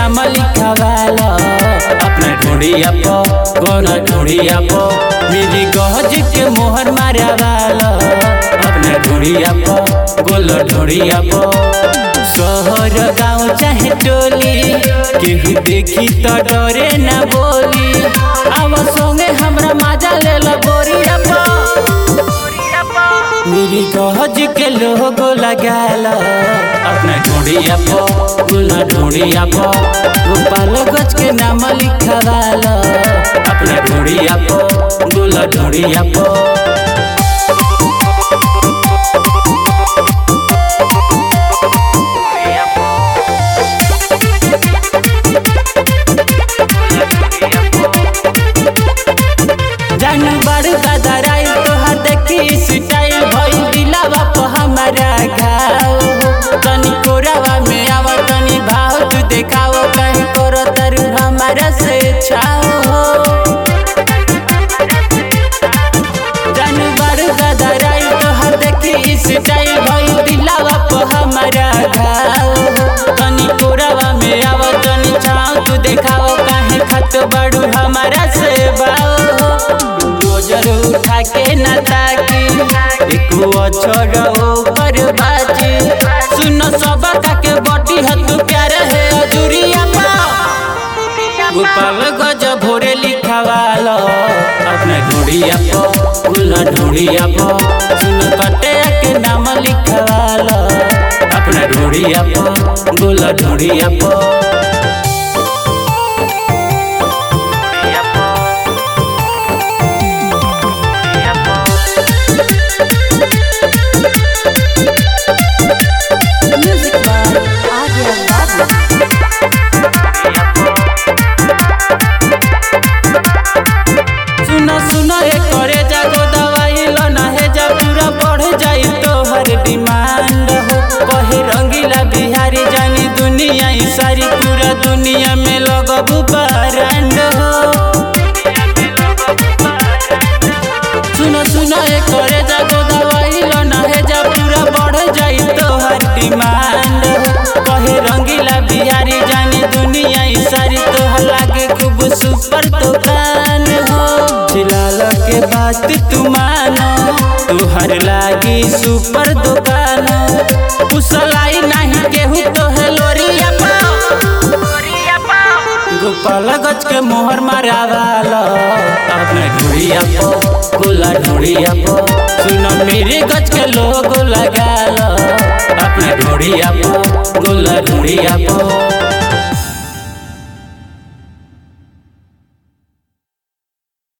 नाम लिखवाला अपना ढूंढिया पो गोला ढूंढिया पो मेरी गहज के मोहर मारवाला अपना ढूंढिया पो गोला ढूंढिया पो शहर गाँव चाहे टोली केहू देखी तो डरे ना बोली आव संगे हमरा मजा ले ला बोरिया पो मेरी गहज के लोगो लगाला अपना ढूंढिया पो गुला ढूंढिया पो गोपाल गज के नाम लिखवाला अपना ढूंढिया पो गुला ढूंढिया पो जानू बड़ गदराई तोहर देखी स्टाइल भइल दिलावा प हमारा घाव तनी कोरावा में आवा तनी भाव तू देखाव कहीं करो तरु हमारा से छाओ जानू बड़ गदराई तोहर देखी स्टाइल भइल दिलावा प हमारा घाव तनी कोरावा में आवा तनी छाओ तू देखाव काहे खत बड़ू हमारा से बाओ नजर उठा के न ताकी एक अक्षर ऊपर बाजी सुन सब के बटी हत प्यार है अजूरिया पा गोपाल गज भोरे लिखवाला अपना ढूंढिया पो गुला ढूंढिया पो सुन कटे के नाम लिखवाला अपना ढूंढिया पो गुला ढूंढिया पो Music by Adya Babu. सुनो सुनो ए करे जागो दवाई लो ना है जा पूरा बढ़ जाई तो हर डिमांड हो कहे रंगीला बिहारी जानी दुनिया ई सारी पूरा दुनिया में लगबू ब्रांड हो सुनो सुनो ए करे जागो दवाई लो ना है जा पूरा बढ़ जाई तो हर डिमांड हो कहे रंगीला बिहारी जानी दुनिया ई सारी तो लागे खूब सुपर दुकान हो फिलहाल के बात तू मानो तुहर लागी सुपर दुकान कुशलाई नहीं केहू तो है लोरिया पाओ गोपाल गज के मोहर मारावाला अपने ढूंढिया पो गोला ढूंढिया पो सुनो मेरे गज के लोग लगाला अपने ढूंढिया पो गोला ढूंढिया पो